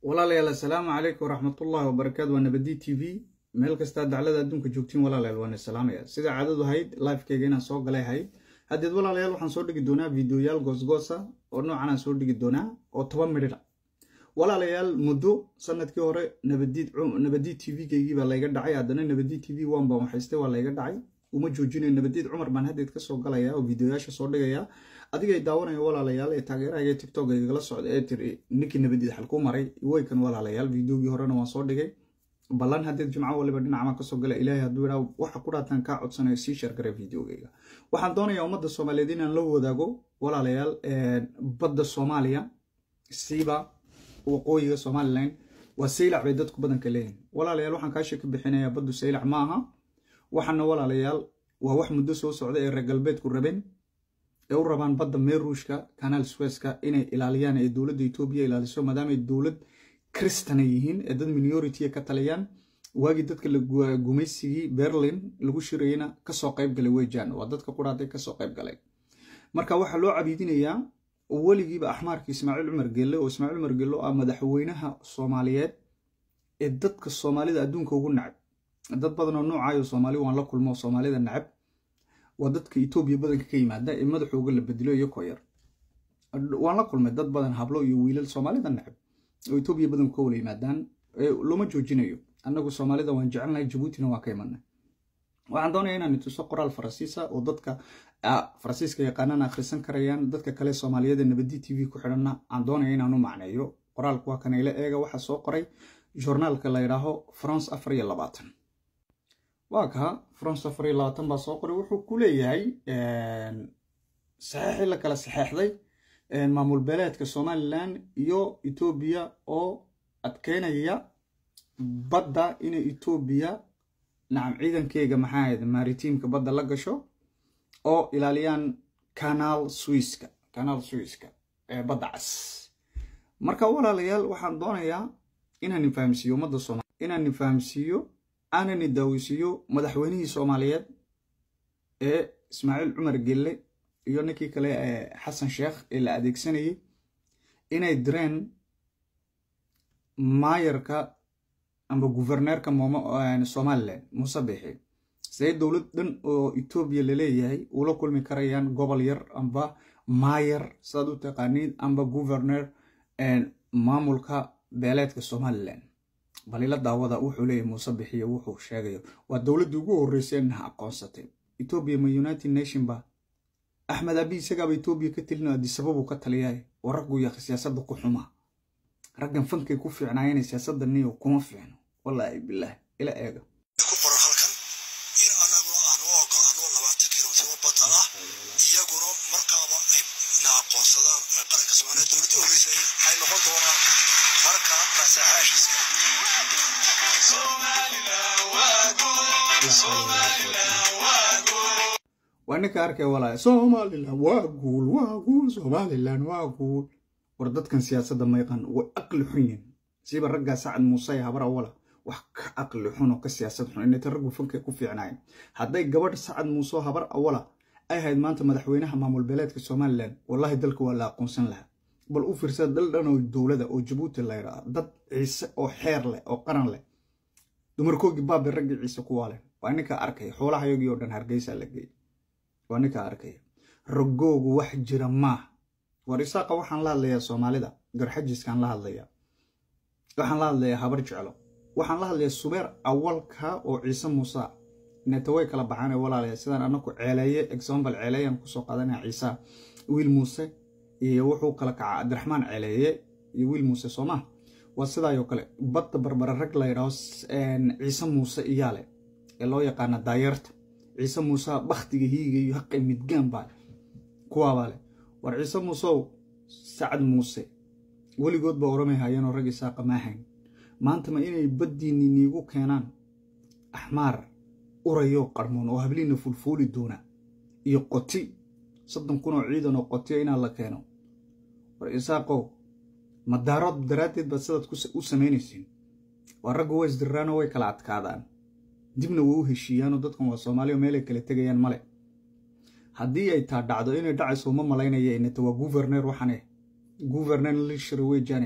walaalayaal assalaamu calaykum waraxmatullahi wabarakaatu waa nabadi t v meel kastaa daclada adduunka joogtiin walaalayaal waana salaamaya sida caadadu ahayd lifekeyga inaan soo galay ahayd haddeed walaalayaal waxaan soo dhigi doonaa videoyaal goosgoosa oo noocan aan soo dhigi doonaa oo toban midhidha walaalayaal muddo sanadkii hore nabadiid t v-keygii baa layga dhacay haddana nabadiid t v one baan waxaystay waa layga dhacay uma joojinayo nabadiid cumar baan haddeed kasoo galaya oo videoyaasha soo dhigaya adigay daawanaya walaalayaal ee taageerahaya tiktok igala socda ee tiri ninkii nabadiid xalku maray weykan walaalayaal videogii horena waan soo dhigay ballan haddeed jimco waliba dhinacamaan kasoo gala ilaahay hadduu idhaa waxa ku dhaataan kaa codsanayo sii shargara videogeyga waxaan doonayaa ummadda soomaaliyeed inaan la wadaago walaalayaal badda soomaaliya siiba waqooyiga somalilan waa saylac bay dadku badanka leeyihin walaalayaal waxaan kaasha ka bixinayaa baddu saylac ma aha waxaana walaalayaal waa wax muddo soo socda ee reer galbeedku rabeen ee u rabaan badda meeruushka kanaal sweska inay ilaaliyaan ee dowladda etoobiya ilaaliso maadaamay dowlad kristana yihiin ee dad minority ka taliyaan waagii dadka gumaysigii berlin lagu shirayena kasoo qayb galay weyjaan waa dadka quraatay kasoo qayb galay marka waxaa loo cabiidinayaa weligiiba axmaarka ismaaciil cumar gelle oo ismaaciil cumar gelle ah madaxweynaha soomaaliyeed ee dadka soomaalida adduunka ugu nacab dad badan oo noocaayo soomaali waan la kulmo soomaalida nacab waa dadka etoobiya badanka ka yimaada ee madaxooga la bedelo iyo koyar waan la kulmay dad badan hablo iyo wiilal soomaalida nacab oo etoobiya badanku ka wala yimaadaan looma joojinayo annagu soomaalida waan jecelnahay jabuutina waan ka imanay waxaan doonaya inaan ituso qoraal faransiisa oo dadka faransiiska yaqaanana akhrisan karayaan dadka kale soomaaliyada nabadi t v ku xidhanna aan doonaya inaan u macneeyo qoraalku waa kanayla eega waxaa soo qoray journaalka la yidhaaho france afar iyo labaatan waa kaa france afar iyo labaatan baa soo qoray wuxuu ku leeyahay saxeexii la kala saxeexday maamul beeleedka somalilan iyo etoobiya oo adkeynaya badda inay etoobiya nacam ciidankeyga maxaa ahayd maritiimka badda la gasho oo ilaaliyaan canal swiska canal swiska ee badda cas marka walaalayaal waxaan doonayaa inaan fahamsiiyo ummadda soomali inaan fahamsiiyo aanani daawisiiyo madaxweynihii soomaaliyeed ee ismaaciil cumar gelle iyo ninkii kale ee xasan sheekh ee la adeegsanayay inay direen maayarka amba guverneerka somalilan muuse bixi see dowlad dhan oo etoobiya laleeyahay ula kulmi karayaan gobol yar amba maayar sidaad u taqaaniid amba guverner maamulka beeleedka somalilan balila daawada wuxuu leeyahy muuse bixiyo wuxuu sheegayo waa dowladdii ugu horreysay inaha aqoonsatay etoobiya ma united nation ba axmed abi isagaaba etoobiya ka telino adisababuu ka taliyaay oo raggu yaqa siyaasadda ku xumaa raggan fankay ku fiicnaayeen siyaasadda niyo kuma fiicno wallaahi bilaah ila eega ku qoran halkan in anagu aan u ogolaano labaatan kilomitr badda ah iyaguna markaaba ay na aqoonsadaan qaranka soomaaliya dowladda horreysay waxay noqon doonaan marka nasaxaashiska waa ninka arkay walaaya somalilan waa guul waa guul somalilan waa guul war dadkan siyaasadda mayqan way aqli xun yihin siiba raggaa sacad muuse habar awala wax ka aqli xun oo ka siyaasad xun inayta raggu fankay ku fiicnaayeen hadday gabadh sacad muuse habar awala ay ahayd maanta madaxweynaha maamul beeleedka somalilan wallahi dalka waa la aqoonsan lahaa bal u fiirsada dal dhan oo dowlada oo jabuuti la yidhaha dad ciise oo xeer leh oo qaran leh dumarkoogii baabi raggii ciise kuwaaleen waa ninka arkaya xoolahayagii oo dhan hargeysa la geeyay waa ninka arkaya rogoogu wax jira maaha war isaaqa waxaan la hadlayaa soomaalida garxajiskaan la hadlayaa waxaan la hadlayaa habar jeclo waxaan la hadlayaa subeer awalka oo ciise muuse neeta way kala baxaane walaalaya sidaan anaku ceeleeye example ceeleeyaan kusoo qaadanaya ciisa wiil muuse iyo wuxuu kala kaca abdiraxmaan ceeleeye iyo wiil muuse soomaa waa sidaayoo kale badda barbara rag la yidhaaho ciise muuse iyaale ee loo yaqaana daayeerta ciise muuse bakhtiga hiiga iyo haqay midgaan baa kuwaabaa leh war ciise muuseow sacad muuse weligood baa oramay haayeenoo rag isaaqa maahayn maanta ma inay baddiinni niigu keenaan axmaar urayoo qarmoon oo habliina fulfuuli doona iyo qoti soddon kun oo ciidan oo qotiya inaan la keeno war isaaqow madaarood daraaddeed baad sidaad u samaynaysiin waa raggu way isdirraanoo way kala adkaadaan dibna way u heshiiyaanoo dadkan waa soomaaliya meelay kala tegayaan male haddii ay taa dhacdo inay dhacayso uma malaynaya inata waa guverneer waxane guverneer lishir weyjane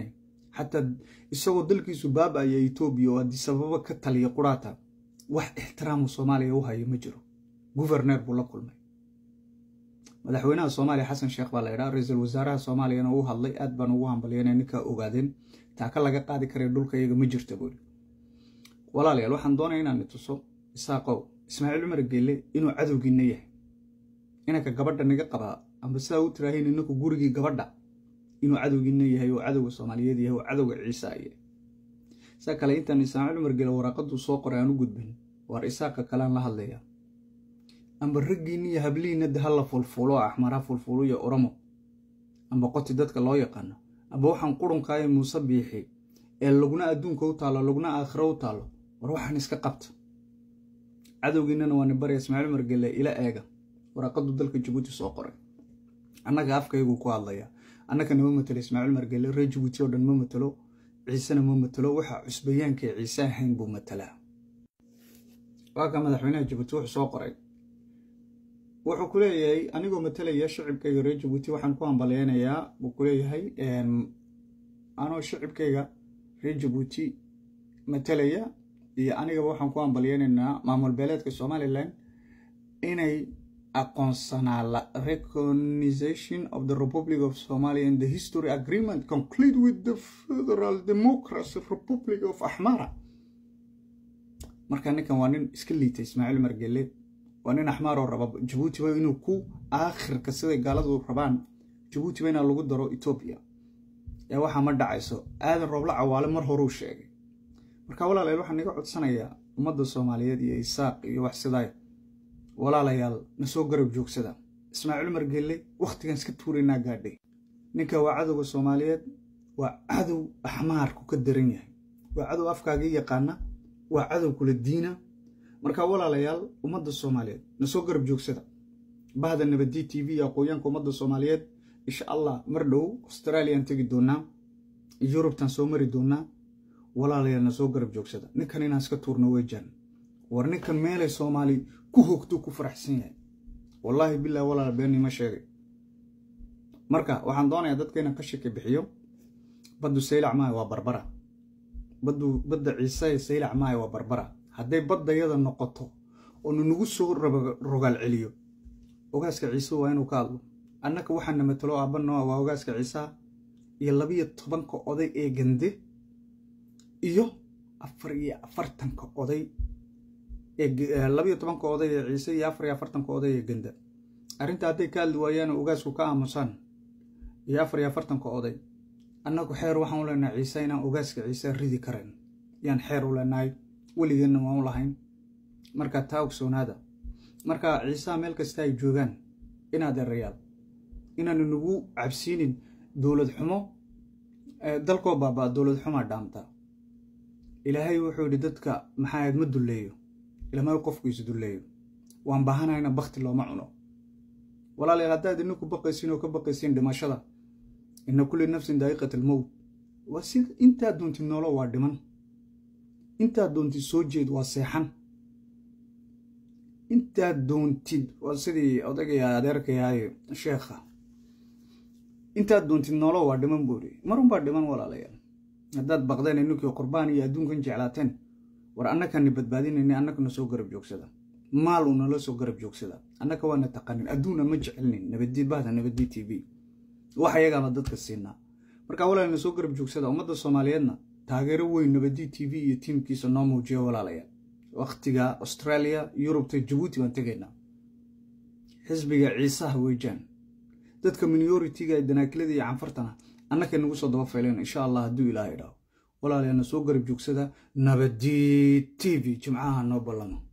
xataa isagoo dalkiisu baaba-aya etoobiya oo haddii sababo ka taliya quraata wax ixtiraamu soomaaliya u hayo ma jiro guverneer buu la kulmay madaxweynaha soomaaliya xasan sheekh baa la idhaa ra-iisul wasaaraha soomaaliyana uu hadlay aad baan ugu hambalyanay ninkaa ogaadeen taaka laga qaadi karaya dhulka iyaga ma jirta buuri walaalayaal waxaan doonaya inaan ituso isaaqow ismaaciil cumar geelle inuu cadowgiina yahay inanka gabadha naga qabaa amba sidaa u tiraahayn inanku gurigii gabadha inuu cadowgiina yahay oo cadowga soomaaliyeed yahay oo cadowga ciisa yahay saa kale intaan ismaaciil cumar geelle waraaqaduu soo qoray aan u gudbin waar isaaqa kalean la hadlaya amba raggiinna iyo hablihiinna de hala fulfuulo oo axmara fulfuulo iyo oromo amba qoti dadka loo yaqaano amba waxaan qurunkaaya muuse biixi ee laguna adduunka u taallo laguna aakhiro u taallo war waxaan iska qabta cadowgiinnana waa nibarya ismaaciil cumar gelle ila eega waraaqadu dalka jabuuti soo qoray annaga afkayguu ku hadlaya annagana ma matelo ismaaciil cumar gelle reer jabuuti oo dhan ma matelo ciisena ma matelo waxa cusbayaanka ee ciise ahayn buu matalaa waa ka madaxweynaha jabuuti wuxuu soo qoray wuxuu ku leeyahay anigoo matalaya shicibkayga reer jabuuti waxaan ku hambalyeynayaa buu ku leeyahay anoo shicibkayga reer jabuuti matalaya iyo anigaba waxaan ku hambalyeynaynaa maamul beeleedka somalilan inay aqoonsanaa la recognition of the republic of somalia and the history agreement conclude with the federal democracy republic of axmara marka ninkan waa nin iska liitay ismaaciil margele waa nin axmaaroo raba jabuutiba inuu ku aakhirka siday gaaladu rabaan jabuutiba inaa lagu daro etoobiya ee waxaa ma dhacayso aadan roobla cawaale mar horuu sheegay marka walaalayaal waxaan iga codsanayaa ummadda soomaaliyeed iyo isaaq iyo wax sidaay walaalayaal na soo garab joogsada ismaaciil margelle wakhtigan iska tuuraynaa gaadhay ninka waa cadowga soomaaliyeed waa cadow axmaarku ka daran yahay waa cadow afkaagii yaqaana waa cadow kula diina marka walaalayaal ummadda soomaaliyeed na soo garab joogsada bahda nabadi t v iyo aqooyaanka ummadda soomaaliyeed insha allah mar dhow australiaan tegi doonaa yurubtaan soo mari doonaa walaalayaal na soo garab joogsada ninkan inaan iska tuurno weejaan war ninkan meelay soomaali ku hoogtuu ku faraxsan yahay wallaahi bilah walaal beenima sheegay marka waxaan doonayaa dadka inaan ka shaki bixiyo baddu saylac maayo waa barbara baddu badda ciise saylac maayo waa barbara hadday baddayada noqoto oo nunagu soo rogaal celiyo ogaaska ciise waa inuu ka hadlo annaka waxaana matalo aabba nooa waa ogaaska ciisaha iyo labiyo tobanka oday ee gande iyo afar iyo afartanka oday labiyo tobanka oday ee ciise iyo afar iyo afartanka oday ee ganda arrinta hadday ka hadli waayaan ogaasku ka aamusaan iyo afar iyo afartanka oday annagu xeer waxaan u leenahay ciise inaan ogaaska ciise ridi karayn yaan xeer u leenahay weligeenna waan u lahayn marka taa ogsoonaada marka ciisaha meel kasta ay joogaan inaad erayaal inaanu nagu cabsiinin dowlad xumo dalkoo baabaa dowlad xumaa dhaamta ilaahay wuxuu yidhi dadka maxaaad ma dulleeyo ilama qofku is dulleeyo waan baahanayna bakti looma cuno walaalayaal haddaad ininku baqaysiin oo ka baqaysiin dhimashada ina kulli nafsin daa'iqat almowt waa si intaad doontid noolo waa dhiman intaad doontid soo jeed waa seexan intaad doontid waa sidii odagaya adeerkayaaye sheekha intaad doontid noolo waa dhiman buuri marunbaa dhiman walaalayaal haddaad baqdeen ininkii qurbaan iyo adduunkan jeclaateen war annakani badbaadinayna annakana soo garab joogsada maal unala soo garab joogsada annaka waana taqanin adduunna ma jecelnin nabaddiid bahda nabaddiid t v wax ayagaaba dadka siinaa marka walaalna soo garab joogsada ummadda soomaaliyeedna taageero weyn nabaddiid t v iyo tiimkiisa noo muujiya walaalayaal wakhtiga australia yurubta jabuuti baan tegaynaa xisbiga ciisaha weejaan dadka minoritiga ee danaakilada iyo canfartana annakay nagu soo daba fayleen insha allah hadduu ilaahay idhaaho walaalyaana soo garab joogsada nabaddiid t v jimcaha noo ballamo